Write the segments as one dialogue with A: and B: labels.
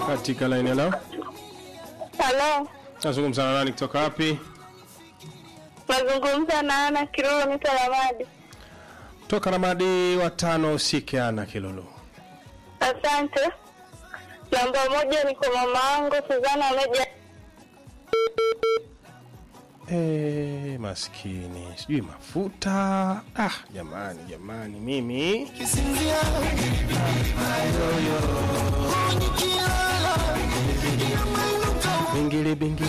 A: katika laini leo.
B: Halo,
A: Nazungumza na nani kutoka wapi?
B: nazungumza na Ana Kiruru niko Ramadi.
A: Toka Ramadi watano usike ana Kilulu.
B: Asante. Namba moja ni kwa mama yangu Suzana Meja.
A: Eh, maskini. Sijui mafuta. Ah, jamani, jamani mimi. Bingili bingili.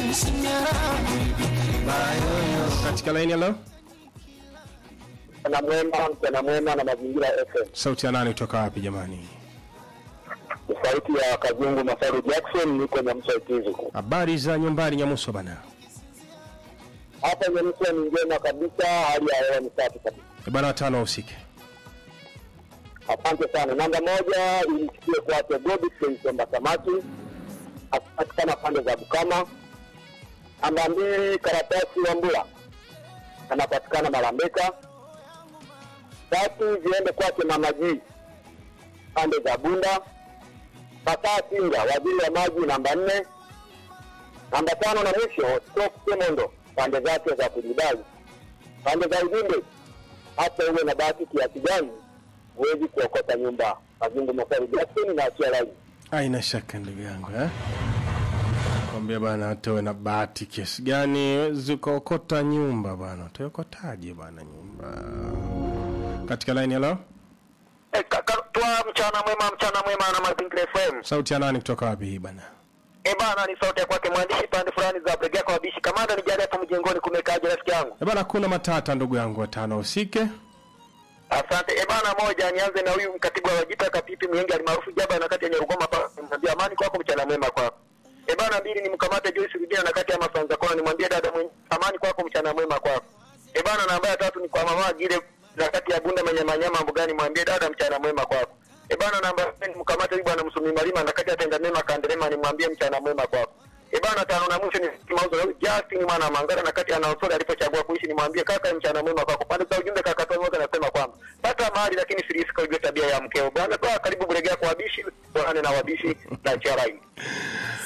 A: Katika laini leo.
C: Mchana mwema, mchana mwema na mazingira FM.
A: Sauti ya nani kutoka wapi jamani?
C: Ni sauti ya Kazungu Masaru Jackson, niko Nyamsa Ikizu.
A: Habari za nyumbani Nyamuso bana.
C: Hapa Nyamsa ni njema kabisa, hali ya hewa ni safi kabisa.
A: Eh, Bana watano usike.
C: Asante sana. Namba moja imsikie kwake Godfrey Somba Samaki, akipatikana pande za Bukama. Namba mbili Karatasi Wambula, anapatikana Malambeka. Tatu ziende kwake Mama G, pande za Bunda. Fataa Singa, waziri wa maji, namba nne. Namba tano na mwisho Stock Semondo, pande zake za kujidai. Pande za ujumbe, hata uwe na bahati kiasi gani huwezi kuokota nyumba. Mazungu Masari Jackson na achia laini.
A: Haina shaka ndugu yangu eh? Kwambia bana hata uwe na bahati kiasi gani huwezi ukaokota nyumba bana. Utaokotaje bana nyumba? Katika line hello?
D: Eh, kaka, twa mchana mwema, mchana mwema na Mazingira FM.
A: Sauti ya nani kutoka wapi hii bana?
D: Eh bana, ni sauti ya kwake mwandishi pande fulani za Bregea kwa wabishi. Kamanda ni jari hapo mjengoni kumekaje rafiki yangu?
A: Eh bana kuna matata ndugu yangu watano usike.
D: Asante. Eh bana, moja nianze na huyu mkatibu wa Wajita Kapipi Mwengi alimaarufu Jaba na kati ya Nyarugoma hapa. Nimwambia amani kwako, mchana mwema kwako. Eh bana, mbili ni mkamate Joyce Rudina na kati ya Masanza Kona nimwambie dada mwenye amani kwako, mchana mwema kwako. Eh bana, namba ya tatu ni kwa mama Gile na kati ya Bunda mwenye manyama mbugani mwambie dada mchana mwema kwako. Eh bana, namba ya nne ni mkamate huyu bwana Msumi Malima na kati ya Tenda Mema Kandelema nimwambie mchana mwema kwako. Eh bana, tano na mwisho ni mauzo ya Justin mwana wa Mangara na kati ya Naosori alipochagua kuishi nimwambie kaka mchana mwema kwako. Pande za ujumbe kaka Tony wote anasema kwamba pata mahali lakini filisika ujue tabia ya mkeo. Bwana kwa karibu Bulegea kwa wabishi, bwana na wabishi na charai.